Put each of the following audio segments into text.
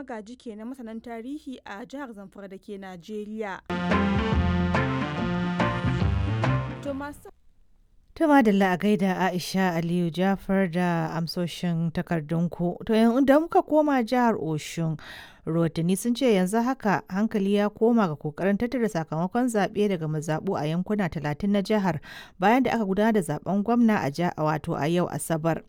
Magaji ke na masanan tarihi a jihar Zamfara da ke Najeriya. To masu Ta madalla a gaida Aisha Aliyu Jafar da amsoshin takardunku. To da muka koma jihar Oshun, rahotanni sun ce yanzu haka hankali ya koma ga kokarin tattara sakamakon zaɓe daga mazaɓu a yankuna 30 na jihar bayan da aka gudanar da zaben gwamna a wato a yau Asabar.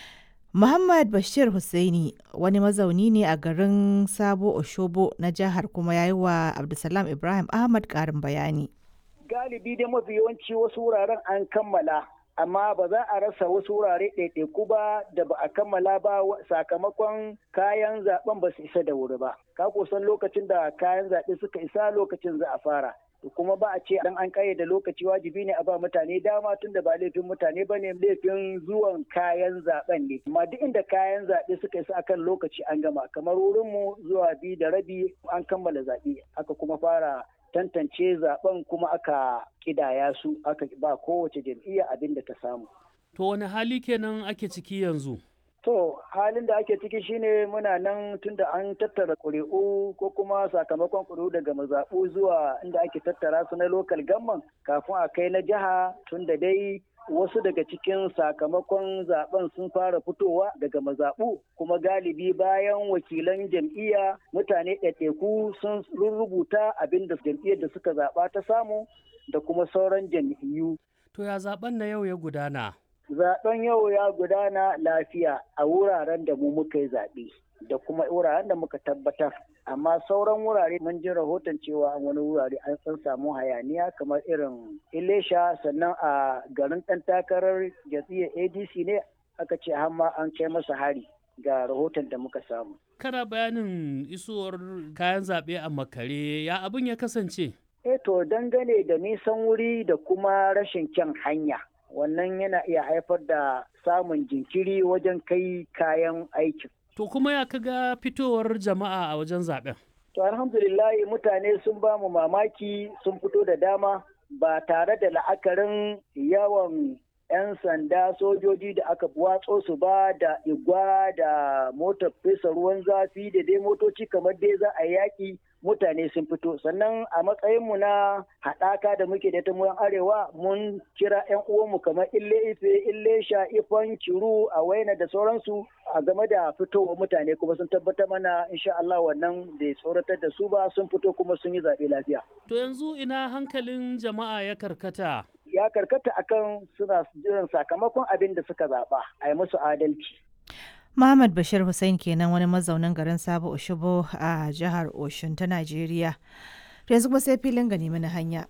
Muhammad Bashir Hussaini wani mazauni ne a garin Sabo Oshobo na jihar kuma ya yi wa Abdulsalam Ibrahim Ahmad ƙarin bayani. galibi dai mafi yawanci wasu wuraren an kammala amma ba za a rasa wasu wurare ɗaiɗaiku ba da ba a kammala ba sakamakon kayan zaben ba su isa da wuri ba ka kusan lokacin da kayan zaɓe suka isa lokacin za a fara kuma ba a ce dan an da lokaci wajibi ne a ba mutane dama tun da ba laifin mutane ba ne laifin zuwan kayan zaben ne amma duk inda kayan zaɓe suka isa akan lokaci an gama kamar wurinmu zuwa biyu da rabi an kammala zaɓe aka kuma fara tantance zaben kuma aka kidaya su aka ba kowace jam'iyya abin da ta samu. To wani hali kenan ake ciki yanzu? To halin da ake ciki shine muna nan tunda an tattara ƙuri'u ko kuma sakamakon ƙuri'u daga mazaɓu zuwa inda ake tattara su na lokal gamman kafin a kai na jiha tunda dai wasu daga cikin sakamakon zaben sun fara fitowa daga mazaɓu kuma galibi bayan wakilan jam'iyya mutane ɗaiɗaiku sun rubuta abin da jam'iyyar da suka zaɓa ta samu da kuma sauran jam'iyyu. To ya zaben na yau ya gudana? Zaben yau ya gudana lafiya a wuraren da mu muka yi zaɓe da kuma wuraren da muka tabbatar. Amma sauran wurare mun ji rahoton cewa wani wurare an san samu hayaniya kamar irin Ilesha sannan a garin ɗan takarar jam'iyyar ADC ne aka ce hamma an kai masa hari ga rahoton da muka samu. Kana bayanin isowar kayan zaɓe a makare ya abin ya kasance? Eh to dangane da nisan wuri da kuma rashin kyan hanya. wannan yana iya haifar da samun jinkiri wajen kai kayan aikin. To kuma ya kaga fitowar jama'a a wajen zaben? To alhamdulillah mutane sun ba mu mamaki sun fito da dama ba tare da la'akarin yawan 'yan sanda sojoji da aka watso su ba da igwa da motar fesa ruwan zafi da dai motoci kamar dai za a yaƙi mutane sun fito sannan a matsayinmu na haɗaka da muke da ta arewa mun kira 'yan uwanmu kamar ille ife ille sha ifan kiru a waina da sauransu a game da fitowar mutane kuma sun tabbatar mana insha Allah wannan da tsoratar da su ba sun fito kuma sun yi zaɓe lafiya. To yanzu ina hankalin jama'a ya karkata? Ya karkata akan suna jiran sakamakon abin da suka zaɓa a yi musu adalci. Muhammad Bashir Hussein kenan wani mazaunin garin Sabo Oshobo a jihar Oshun ta Najeriya. To yanzu kuma sai filin gani mana hanya.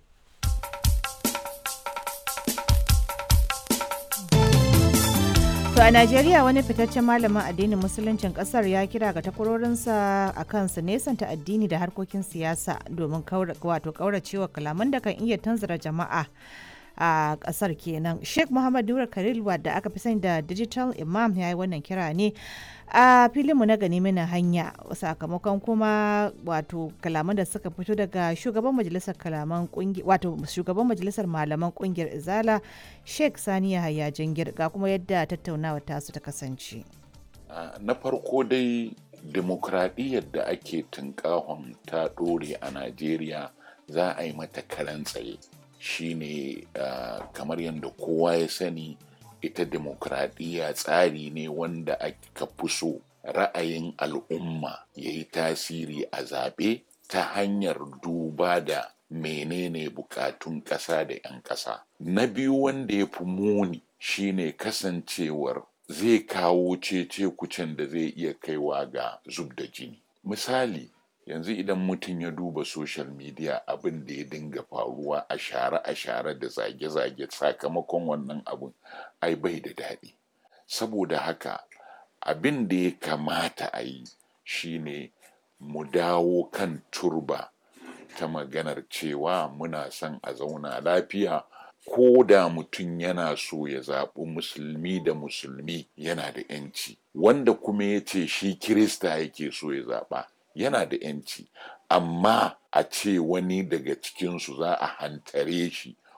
To a Najeriya wani fitaccen malamin addinin musuluncin kasar ya kira ga takwarorinsa a kan su nesanta addini da harkokin siyasa domin wato kauracewa kalaman da kan iya tanzara jama'a. a kasar kenan sheikh muhammad nura khalil wadda aka fi sani da digital imam ya yi wannan kira ne a filinmu na gani mana hanya sakamakon kuma wato kalaman da suka fito daga shugaban majalisar kalaman wato shugaban majalisar malaman kungiyar izala sheikh sani yahaya jingir ga kuma yadda tattaunawa tasu ta kasance na farko dai demokradiyyar da ake tunkahon ta ɗore a najeriya za a yi mata karan tsaye shine uh, kamar yadda kowa ya sani ita demokradiyya tsari ne wanda aka fi so ra'ayin al'umma ya yi tasiri a zaɓe ta hanyar duba da menene bukatun ƙasa da 'yan ƙasa na biyu wanda ya fi muni shine kasancewar zai kawo cece kucin da zai iya kaiwa ga zub da jini misali yanzu idan mutum ya duba social media abin da ya dinga faruwa a share a share da zage-zage sakamakon wannan abin ai bai da daɗi saboda haka abin da ya kamata a yi shine mu dawo kan turba ta maganar cewa muna son a zauna lafiya ko da mutum yana so ya zaɓi musulmi da musulmi yana da 'yanci wanda kuma ya ce shi kirista yake so ya zaɓa yana da yanci amma a ce wani daga cikinsu za a hantare shi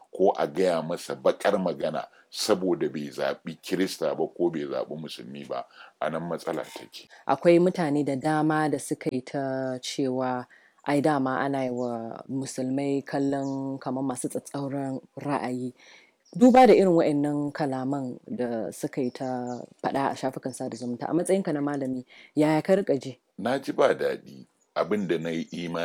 ko a gaya masa bakar magana saboda bai zaɓi kirista ba ko bai zaɓi musulmi ba a nan matsala take akwai mutane da dama da suka yi ta cewa ai dama ana yi wa musulmai kallon kamar masu tsatsauran ra'ayi duba da irin wa'annan kalaman da suka yi ta faɗa a shafukan sada zumunta a matsayinka na malami yaya ka rika ji na ji ba daɗi abin da na yi imani